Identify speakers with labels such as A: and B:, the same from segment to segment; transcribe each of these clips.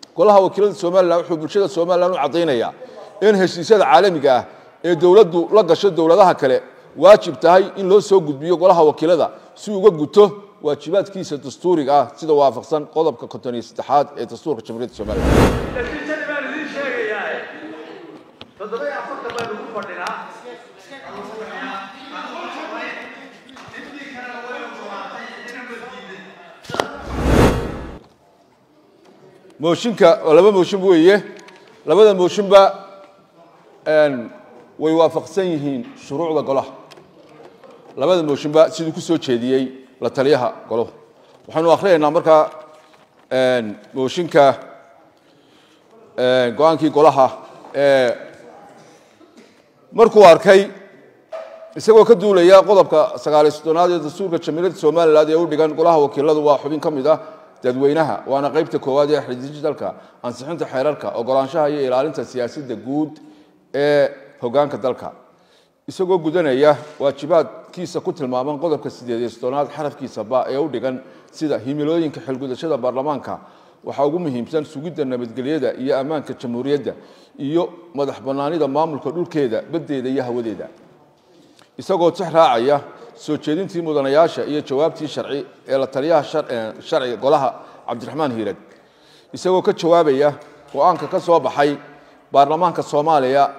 A: golaha wakiilada somalilan wuxuu bulshada somalilan u caddaynayaa in heshiisyada caalamiga ah ee dowladdu la gasho dowladaha kale waajib tahay in loo soo gudbiyo golaha wakiilada si uga guto waajibaadkiisa dastuuriga ah sida waafaqsan qodobka konton iyo saddexaad ee dastuurka jamhuuriyadda somalilan
B: natiijadii baan idiin sheegayaa toddoba iyo afartan baynu ku fadhinaa
A: mooshinka waa laba mooshin weeye labada mooshinba way waafaqsan yihiin shuruucda golaha labada mooshinba siduu ku soo jeediyey la taliyaha golahu waxaynu akhriyaynaa markaa mooshinka go-aankii golaha ee markuu arkay isagoo ka duulaya qodobka sagaaliy soddonaad ee dastuurka jamhuuriyadda somalilan ee u dhigan golaha wakiiladu waa xubin ka mid ah dadweynaha waana qaybta koowaad ee xidijidalka ansixinta xeerarka ogolaanshaha iyo ilaalinta siyaasadda guud ee hogaanka dalka isagoo gudanaya waajibaadkiisa ku tilmaaman qodobka sideed iyo soddonaad xarafkiisa ba ee u dhigan sida himilooyinka xilgudashada baarlamaanka waxaa ugu muhiimsan sugidda nabadgelyada iyo ammaanka jamhuuriyadda iyo madax bannaanida maamulka dhulkeeda baddeeda iyo hawadeeda isagoo tix raacaya soo jeedintii mudanayaasha iyo jawaabtii sharci ee la taliyaha sharciga golaha cabdiraxmaan hiirad isagoo ka jawaabaya go-aanka ka soo baxay baarlamaanka soomaaliya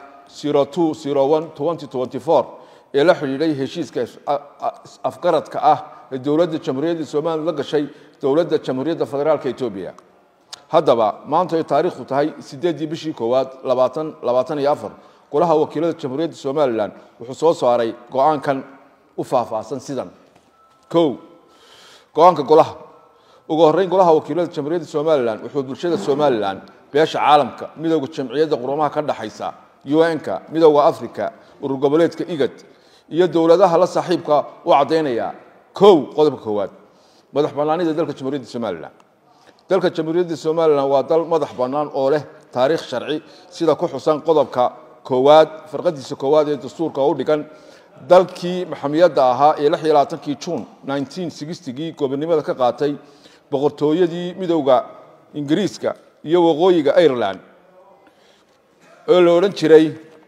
A: ee la xidhiidhay heshiiska afgaradka ah ee dowladda jamhuuriyadda somalilan la gashay dowladda jamhuuriyadda federaalk etoobiya haddaba maanta ay taariikhdu tahay sideeddii bishii koowaad labaatan labaatan iyo afar golaha wakiilada jamhuuriyadda somalilan wuxuu soo saaray go-aankan u faahfaahsan sidan o go-aanka golaha ugu horreyn golaha wakiilada jamhuuriyadda somalilan wuxuu bulshada somalilan beesha caalamka midowda jamciyadda qurumaha ka dhexaysa un-ka midowda africa urur goboleedka igad iyo dowladaha la saaxiibka u caddaynaya kow qodobka koowaad madax bannaanida dalka jamhuuriyadda somalilan dalka jamhuuriyadda somalilan waa dal madax bannaan oo leh taariikh sharci sida ku xusan qodobka koowaad farqadiisa koowaad ee dastuurka u dhigan dalkii maxamiyadda ahaa ee lix iyo labaatankii juun nineteen sixtigii gobonnimada ka qaatay boqortooyadii midowda ingiriiska iyo waqooyiga ireland oo la odhan jiray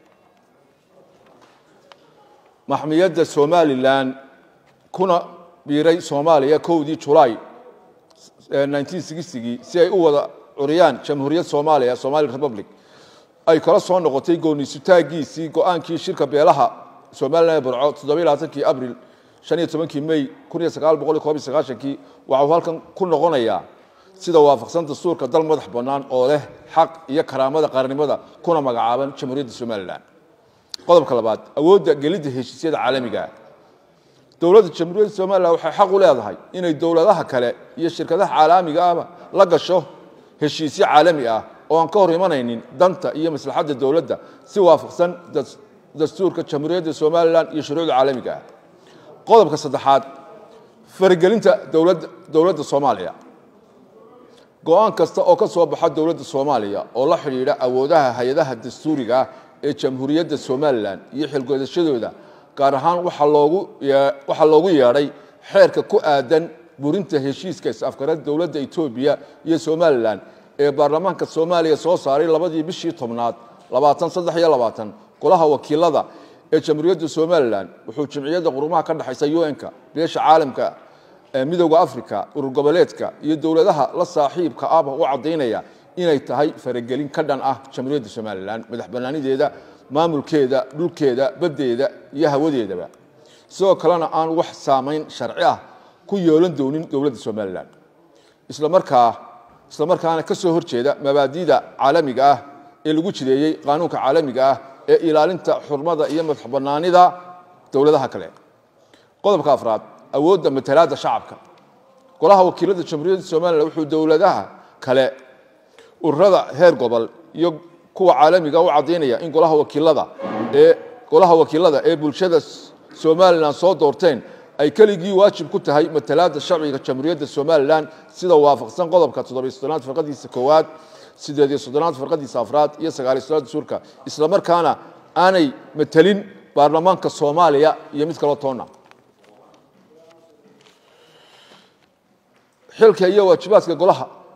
A: maxmiyadda somalilan kuna biiray soomaaliya kowdii julaay nineteen sixtigii si ay u wada curiyaan jamhuuriyad soomaaliya somali republic ay kala soo noqotay gooniisutaagiisii go-aankii shirka beelaha somalilan ee burco toddobiy labaatankii abril shan iyo tobankii may kun iyo sagaal boqol iyo koob iyo sagaashankii waxau halkan ku noqonayaa sida waafaqsan dastuurka dal madax bannaan oo leh xaq iyo karaamada qaranimada kuna magacaaban jamhuuriyadda somalilan qodobka labaad awoodda gelidda heshiisyada caalamiga dowladda jamhuuriyadda somalilan waxay xaq u leedahay inay dowladaha kale iyo shirkadaha caalamiga ahba la gasho heshiisyo caalami ah oo aan ka hor imanaynin danta iyo maslaxadda dowladda si waafaqsan dastuurka jamhuuriyadda somalilan iyo shuruucda caalamiga ah qodobka saddexaad faragelinta dowladda soomaaliya go-aan kasta oo ka soo baxa dowladda soomaaliya oo la xidhiidha awoodaha hay-adaha dastuuriga ah ee jamhuuriyadda somalilan iyo xilgodashadooda gaar ahaan waxaa loogu yeedhay xeerka ku aadan burinta heshiiska is-afgarada dowladda etoobiya iyo somalilan ee baarlamaanka soomaaliya soo saaray labadii bishii tobnaad labaatan saddex iyo labaatan golaha wakiilada ee jamhuuriyadda somalilan wuxuu jamciyadda qurumaha ka dhexaysa un-ka beesha caalamka midowda africa urur goboleedka iyo dowladaha la saaxiibka ahba u caddaynaya inay tahay faragelin ka dhan ah jamhuuriyadda somalilan madax bannaanideeda maamulkeeda dhulkeeda baddeeda iyo hawadeedaba sidoo kalena aan wax saamayn sharci ah ku yeelan doonin dowladda somalilan islamarkaa isla markaana ka soo horjeeda mabaadida caalamiga ah ee lagu jireeyey qaanuunka caalamiga ah ee ilaalinta xurmada iyo madax bannaanida dowladaha kale qodobka afraad awoodda matalaadda shacabka golaha wakiilada jamhuuriyadda somalilan wuxuu dowladaha kale ururada heer gobol iyo kuwa caalamiga u caddaynaya in golaha wakiilada ee golaha wakiilada ee bulshada somalilan soo doorteen ay keligii waajib ku tahay matalaadda sharciga jamhuuriyadda somalilan sida waafaqsan qodobka toddobiy soddonaad farqadiisa koowaad sideed iyo soddonaad farqadiisa afraad iyo sagaaliy soddonaad dastuurka isla markaana aanay matelin baarlamaanka soomaaliya iyo mid kaloo toonna xilka iyo waajibaadka golaha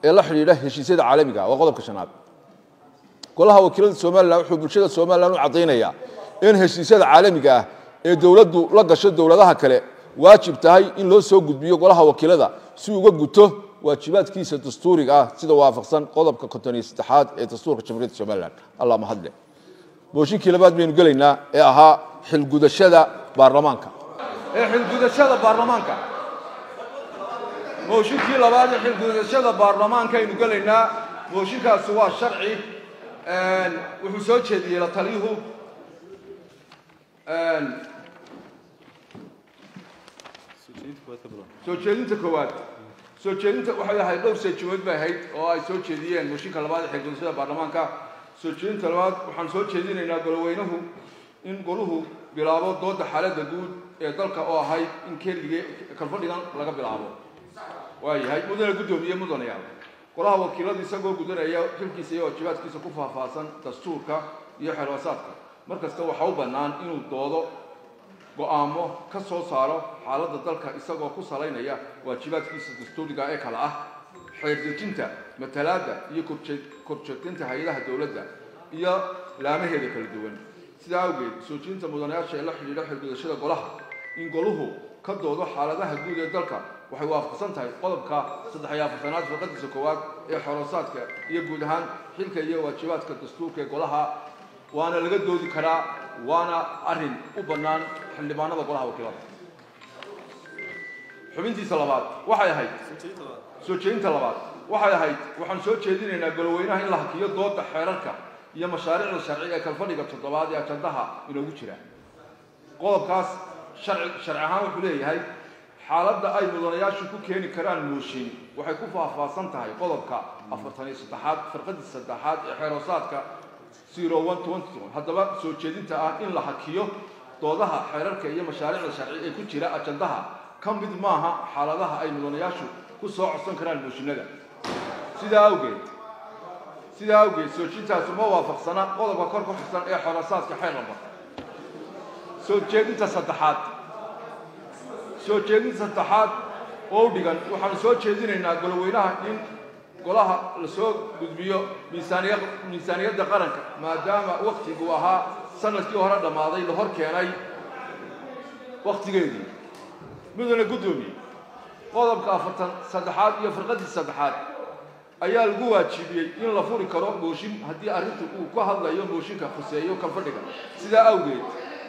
A: ee la xidhiidha heshiisyada caalamiga waa qodobka shanaad golaha wakiilada somalilan wuxuu bulshada somalilan u caddaynayaa in heshiisyada caalamiga ah ee dowladdu la gasho dowladaha kale waajib tahay in loo soo gudbiyo golaha wakiilada si uga guto waajibaadkiisa dastuuriga ah sida waafaqsan qodobka konton iyo saddexaad ee dastuurka jamhuuriyadda somalilan allah mahadle booshinkii labaad baynu gelaynaa ee ahaa xilgudashada baarlamaanka
B: ee xilgudashada baarlamaanka mooshinkii labaad ee xilgudashada baarlamaanka aynu gelaynaa mooshinkaasi waa sharci wuxuu soo jeediyey la taliyuhu soo jeedinta koowaad soo jeedinta waxay ahayd dhowr seejimeed bay ahayd oo ay soo jeediyeen mooshinka labaad ee xilgudashada baarlamaanka soo jeedinta labaad waxaan soo jeedinaynaa goloweynuhu in goluhu bilaabo dooda xaaladda guud ee dalka oo ahayd in keligii kalfadhigan laga bilaabo waayahay mudane guddoomiye mudanayaal golaha wakiiladu isagoo gudanaya xilkiisa iyo waajibaadkiisa ku faahfaahsan dastuurka iyo xeerwasaadka mar kasta waxa u bannaan inuu doodo go-aamo ka soo saaro xaaladda dalka isagoo ku salaynaya waajibaadkiisa dastuuriga ee kale ah xeerdejinta matalaadda iyo korjoogtaynta hay-adaha dowladda iyo laamaheeda kala duwan sidaa awgeed soo jeedinta mudanayaasha ee la xidhiidha xilgudashada golaha in goluhu ka doodo xaaladaha guud ee dalka waxay waafaqsan tahay qodobka saddex iyo afartanaad firqadiisa koowaad ee xorosaadka iyo guud ahaan xilka iyo waajibaadka dastuurka ee golaha waana laga doodi karaa waana arrin u bannaan xildhibaanada golaha wakiilada xubintiisa labaad waxay ahayd soo jeedinta labaad waxay ahayd waxaan soo jeedinaynaa goloweynaha in la hakiyo dooda xeerarka iyo mashaariicda sharci ee kalfadhiga toddobaad ee ajandaha inoogu jira qodobkaas sharci sharci ahaan wuxuu leeyahay xaaladda ay mudanayaashu ku keeni karaan mooshin waxay ku faahfaahsan tahay qodobka afartan iyo saddexaad firqadii saddexaad ee xeeroosaadka zero one twenty one haddaba soo jeedinta ah in la hakiyo doodaha xeerarka iyo mashaariicda sharci ee ku jira ajandaha ka mid maaha xaaladaha ay mudanayaashu ku soo codsan karaan mooshinada sidaa awgeed sidaa awgeed soo jeedintaasi ma waafaqsana qodobka kor ku xusan ee xoroosaadka xeer lamba soo jeedinta saddexaad soo jeedinta saddexaad oo u dhigan waxaanu soo jeedinaynaa goloweynaha in golaha la soo gudbiyo miisaaniya miisaaniyadda qaranka maadaama waktiguu ahaa sanadkii hore dhammaaday la hor keenay waktigeedii mudane guddoomiye qodobka afartan saddexaad iyo firqadii saddexaad ayaa lagu waajibiyey in la furi karo mooshin haddii arrintu uu ka hadlayo mooshinka khuseeyo kalfadhiga sidaa awgeed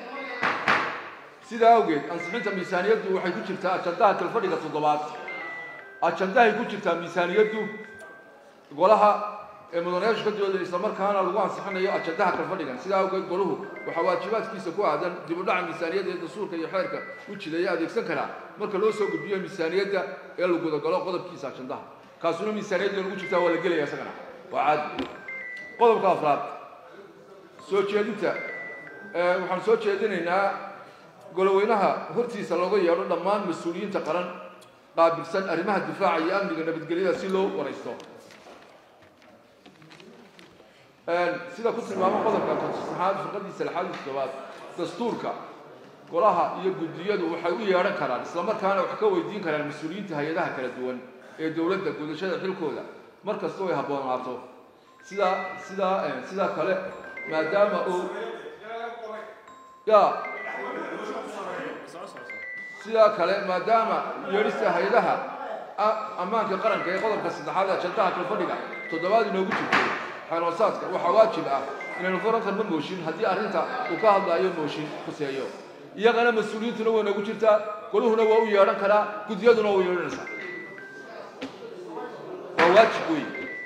B: sidaa awgeed ansixinta miisaaniyaddu waxay ku jirtaa ajandaha kalfadhiga toddobaad ajandahay ku jirtaa miisaaniyaddu golaha ee mudanayaashu ka dooday isla markaana lagu ansixinayo ajandaha kalfadhigan sidaa awgeed goluhu waxaa waajibaadkiisa ku aadan dib u dhaca miisaaniyadda ee dastuurka iyo xeerka u jideeya adeegsan karaa marka loo soo gudbiyo miisaaniyadda ee la gudagalo qodobkiisa ajandaha kaasuna miisaaniyadda lagu jirtaa waa la gelaya isagana waa caadi qodobka afraad soo jeedinta waxaan soo jeedinaynaa goloweynaha hortiisa looga yeedho dhammaan mas-uuliyiinta qaran qaabilsan arrimaha difaaca iyo amniga nabadgelyada si loo waraysto sida ku tilmaamo qodobka konsaxaad firqadiisa lixaad iyo toddobaad dastuurka golaha iyo guddiyadu waxay u yeedhan karaan isla markaana wax ka weydiin karaan mas-uuliyiinta hay-adaha kala duwan ee dowladda gudashada xilkooda mar kastoo ay habboonaato sidaa sidaa sidaa kale maadaama uu ya sidaa kale maadaama yeedhista hay-adaha ammaanka qaranka ee qodobka saddexaad ajandaha kalfadhiga toddobaad inoogu jirto xeeroosaadka waxaa waajib ah inaynu furan karno mooshin haddii arrinta uu ka hadlaayo mooshin khuseeyo iyagana mas-uuliyiintuna way noogu jirtaa goluhuna waa u yeedhan karaa guddiyaduna waa u yeedhanaysaa waa waajib wey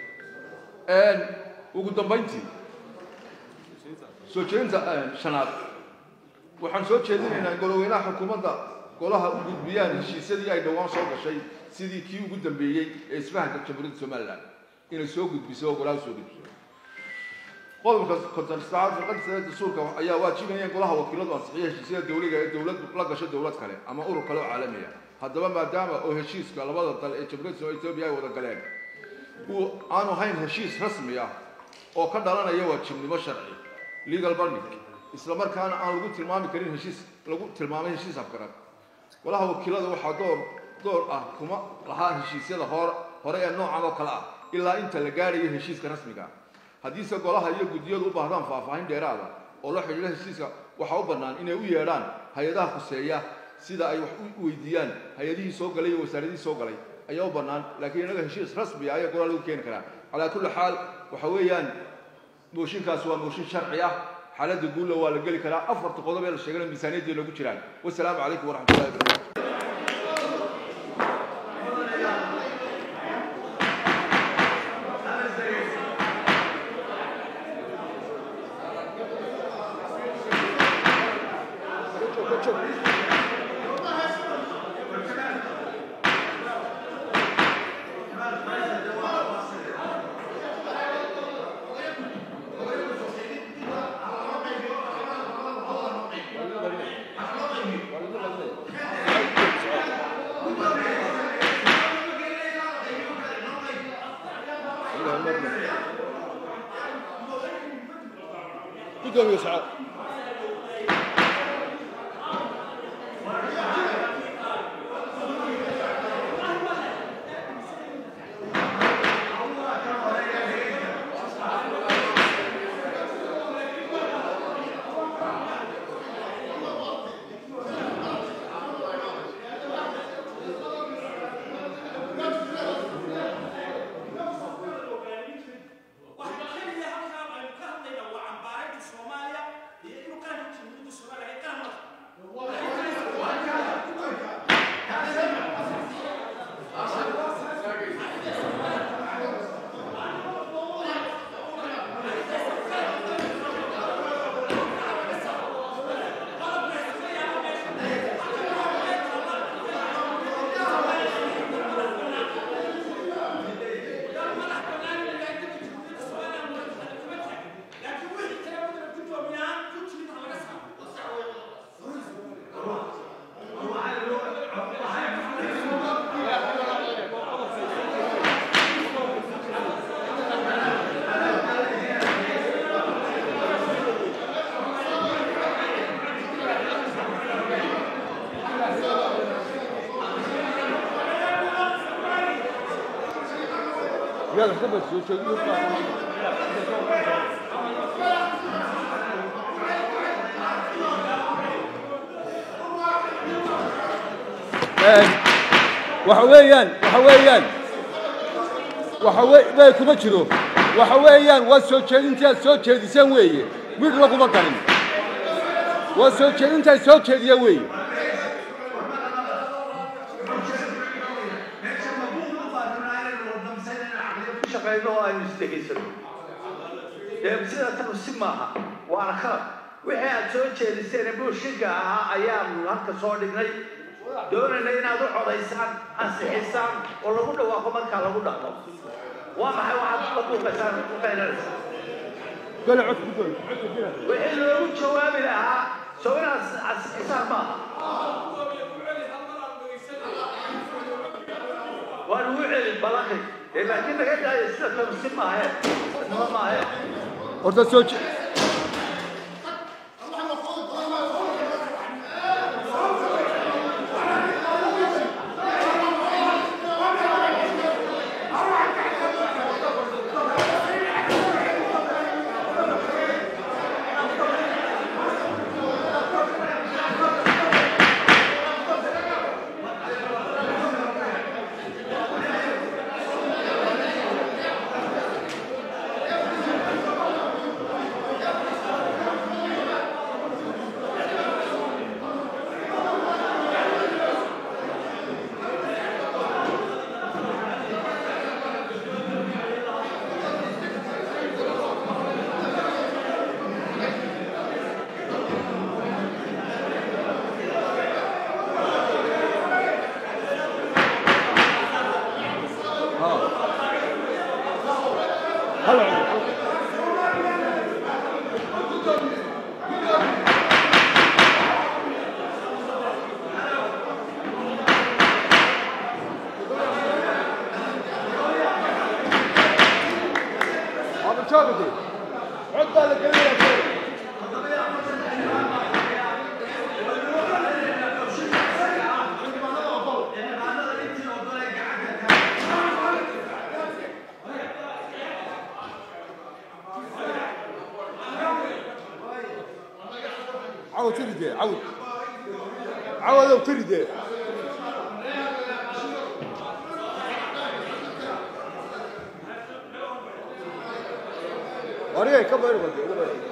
B: ugu dambayntii soo jeedinta shanaad waxaan soo jeedinaynaa goloweynaha xukuumadda golaha u gudbiyaan heshiisyadii ay dhowaan soo gashay sidii kii ugu dambeeyey ee isfahanka jamhuuriyadda somalilan inay soo gudbiso oo golaha soo gudbiso qodobka konton saacad firqadii sare dastuurka ayaa waajibinaya in golaha wakiiladu ansixiyo heshiisyada dowliga ee dowladdu la gasho dowlad kale ama urur kale oo caalami ah haddaba maadaama oo heshiiska labada dal ee jamhuuriyadda etoobiya ay wada galeen uu aanu hayn heshiis rasmi ah oo ka dhalanaya waajibnimo sharci legal binding isla markaana aan lagu tilmaami karin heshiis lagu tilmaamay heshiis afgarad golaha wakiilada waxaa door door ah kuma lahaa heshiisyada hor hore ee noocan oo kale ah ilaa inta la gaadhayo heshiiska rasmiga haddiise golaha iyo guddiyadu u baahdaan faahfaahin dheeraada oo la xidhiidha heshiiska waxaa u bannaan inay u yeedhaan hay-adaha khuseeya sida ay wax u weydiiyaan hay-adihii soo galay iyo wasaaradihii soo galay ayaa u bannaan laakiin innaga heshiis rasmi ah ayaa golaha lagu keeni karaa calaa kulli xaal waxa weeyaan mooshinkaas waa mooshin sharci ah xaaladda guulla waa la geli karaa afarta qodob ee la sheegana miisaaniyaddii loogu jiraan wasalaamu calaykum waraxmatullahi wabarakatu
A: gudoomiye sacad yaad waxka bad soo jeediyo waxa weeyaan waxa weeyaan waxa we bay kuma jiro waxa weeyaan waa soo jeedintii aad soo jeediseen weeye mid laguma ganin waa soo jeedinta ay soo jeediya weeye
C: shaqayno oo aynu isdhegaysano dee sida tanu si maaha waana khalad wixii aad soo jeediseen buushinka ahaa ayaanu halka soo dhignay doonayna inaad u codaysaan ansixisaan oo lagu dhawaaqo markaa lagu dhaqmo waa maxay waxaad la buuqaysaan u qaynanaysaa
A: gole cod ku doon
C: wixii loogu jawaabi lahaa soo inaad ansixisaan maaha waan ugu celin balaqi ee laakiin naga daayo sida tanu si maahe nima maahe
A: horta soo je halo Abi çok iyi. Cod baa la gelinayaa cawad tiri dee cawad cawadow tiri dee wariyay ka bayr bade uga bayr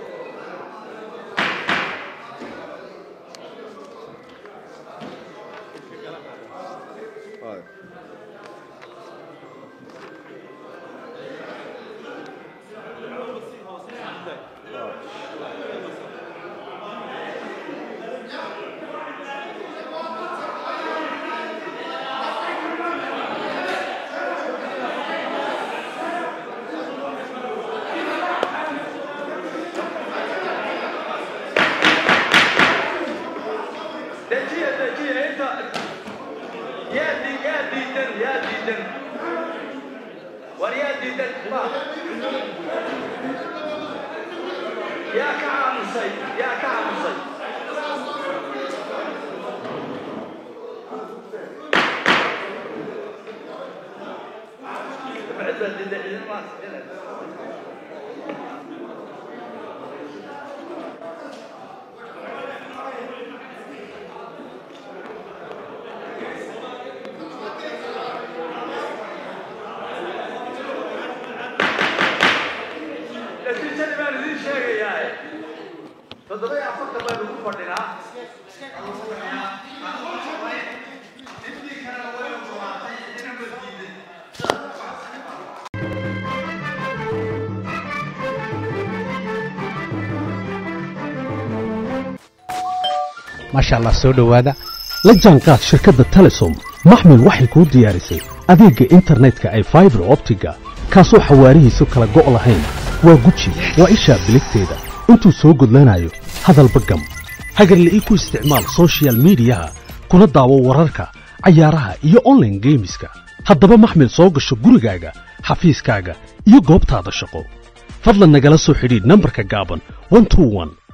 C: dejiya dejiya inta yaa di yaa diidan yaa diidan war yaa diidan ma yaa ka aamusay yaa ka aamusay cid baa diidan ciidamaas natiijadii baan idiin sheegayaa toddoba iyo afartan baynu ku fadhinaa
D: maasha allah soo dhowaada la jaanqaad shirkadda telesom maxmil waxay kuu diyaarisay adeegga internetka ay faibar optiga kaasoo xawaarihiisu kala go' lahayn waa guji waa ishaa biligteeda intuu soo gudlanayo hadalba gam hagarle ii ku isticmaal soshiyal miidiyaha kuna daawo wararka cayaaraha iyo onlaine geemiska haddaba maxmil soo gasho gurigaaga xafiiskaaga iyo goobtaada shaqo fadlan nagala soo xidhiidh nambarka gaaban 121